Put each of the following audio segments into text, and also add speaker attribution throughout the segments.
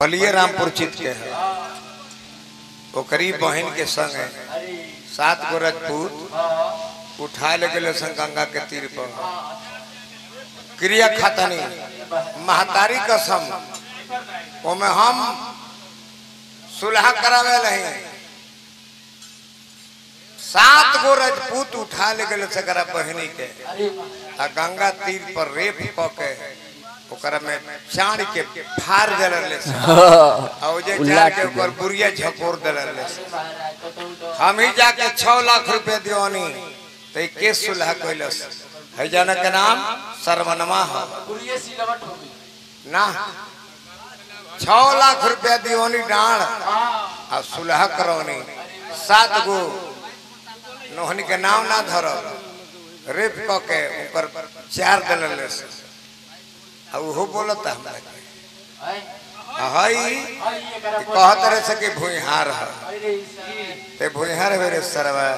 Speaker 1: बलिए रामपुर चित के है ओकरी बहन के संग है सात गो राजपूत उठा ले गए सन गंगा के तीर पर क्रिया खतनी महतारी कसम ओमे हम सुलह करावे नहीं सात गो राजपूत उठा ले गए सकरा बहनी के आ गंगा तीर पर रेप क के ओकरा में चाण के फाड़ देले से आ ओ जे चाण के ऊपर बुरिया झकोर देले से हम ही जाके छह लाख रुपए दियोनी तो ये केस सुलह कैलस है जाना के नाम सर्वनमा है ना छह लाख रुपया दियोनी डांड आ सुलह करौनी सात गो नोहनी के नाम ना धरो रेप क के ऊपर चार दलले से आ उहो बोलता हमरा के हई कहत रहे से कि भुइहार है ते भुइहार मेरे सरवा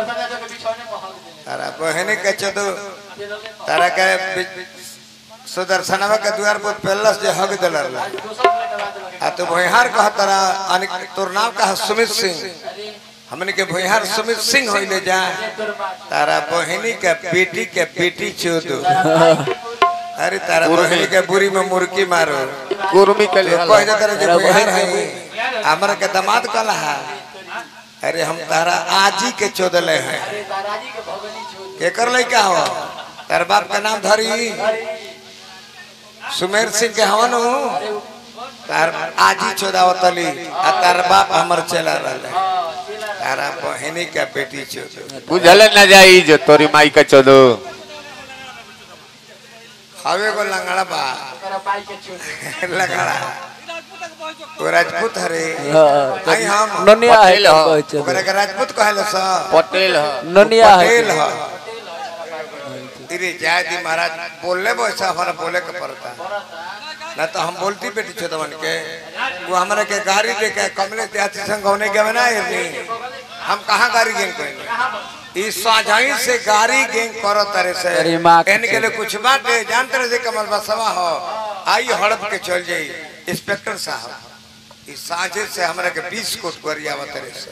Speaker 1: तारा बहनी के चदो तारा के बि- सुदर्शनवा के द्वार पर पेलस जे हग दलर आ तो भुइहार कह तारा अनिक तोर नाम कहा सुमित सिंह हमने के भुइहार सुमित सिंह होइले जा तारा बहनी के बेटी के बेटी चोदो अरे तारा बहनी के बुरी में मुर्की मारो
Speaker 2: कुर्मी के लिए
Speaker 1: कह दे तारा जे भुइहार है हमरा के दामाद कहला है अरे हम तारा आजी के चोदले हैं केकर लइका हो तार बाप का नाम धरी सुमेर सिंह के हवन हूँ तार आजी चोदावतली आ तार बाप हमर चला रहले तारा बहनी के बेटी चोदो
Speaker 2: बुझल न जाई जो तोरी माई का चोदो
Speaker 1: हवे को लंगड़ा बा लंगड़ा वो राजपूत हरे आई हम
Speaker 3: ननिया है
Speaker 2: पटेल हो।
Speaker 3: तो
Speaker 1: ओकरा के राजपूत कहले सा
Speaker 2: पटेल ह
Speaker 3: ननिया
Speaker 1: पटेल
Speaker 3: है
Speaker 1: ह इरे जय दी महाराज बोलले वैसा हमारा बोले के पड़ता ना तो हम बोलती बेटी छोटवन के वो हमारे के गाड़ी लेके कमले त्याती संग होने के बना नहीं हम कहाँ गाड़ी गेंग करेंगे इस साझाई से गाड़ी गेंग करो तरह से
Speaker 3: अरे माँ के
Speaker 1: कहने के लिए कुछ बात है जानते रहे कमल बसवा हो आई हड़प के चल जाई इंस्पेक्टर साहब इस साझे से हमारे के बीस कोट करिया तरह से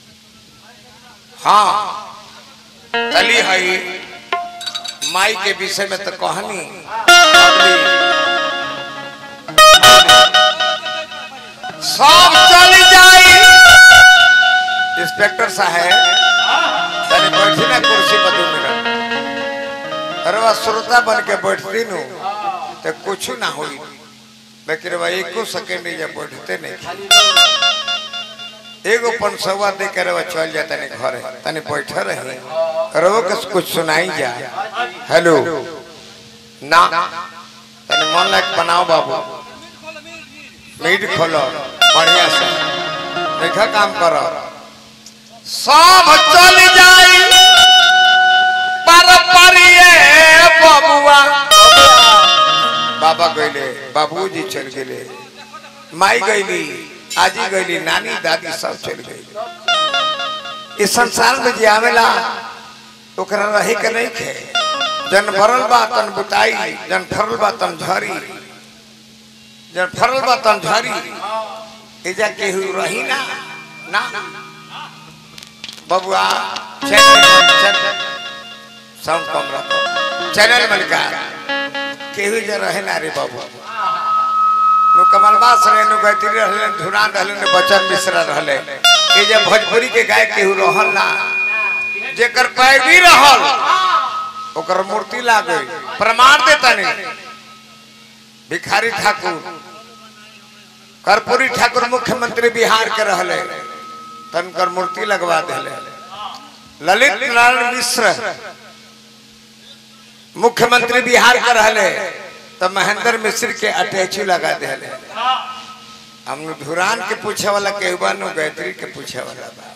Speaker 1: हाँ तली हई माई के विषय में तो कहानी अगली सब चल जाई इंस्पेक्टर साहब तनी बैठी ना कुर्सी पर दो मिनट अरे वह श्रोता बन के बैठती नु तो कुछ ना होई लेकिन वह एको सेकंड जब बैठते नहीं एगो पंसवा दे के रवा चल जाता नहीं घरे तनी बैठे रही रवो के कुछ सुनाई जा हेलो ना तनी मन लायक बनाओ बाबू मीट खोलो बढ़िया से देखा काम करो सब चल जाई पर परिए बबुआ बाबा गईले बाबूजी चल गेले माई गईली आजी गईली नानी दादी सब चल गई इस संसार में जे आवेला ओकरा रहे के नहीं खे जन भरल बा तन बुताई जन फरल बा तन झरी जन फरल बा तन झरी एजा केहू रही ना ना बबुआ चैनल साउंड कम रखो चैनल मलिका केहू जे रहे ना रे बाबू नु कमलबास रहे नु गायत्री रहले धुरान रहले नु बचन मिश्रा रहले ए जे भोजपुरी के गायक केहू रहल ना जेकर पैरवी रहल ओकर मूर्ति लागे प्रमाण देता नहीं भिखारी ठाकुर कर्पूरी ठाकुर मुख्यमंत्री बिहार के रहले तनकर मूर्ति लगवा दिले ललित नारायण मिश्र मुख्यमंत्री बिहार के रहले तो महेंद्र मिश्र के अटैची लगा दिले हम धुरान के पूछे वाला केहू बा नु गायत्री के पूछे वाला बा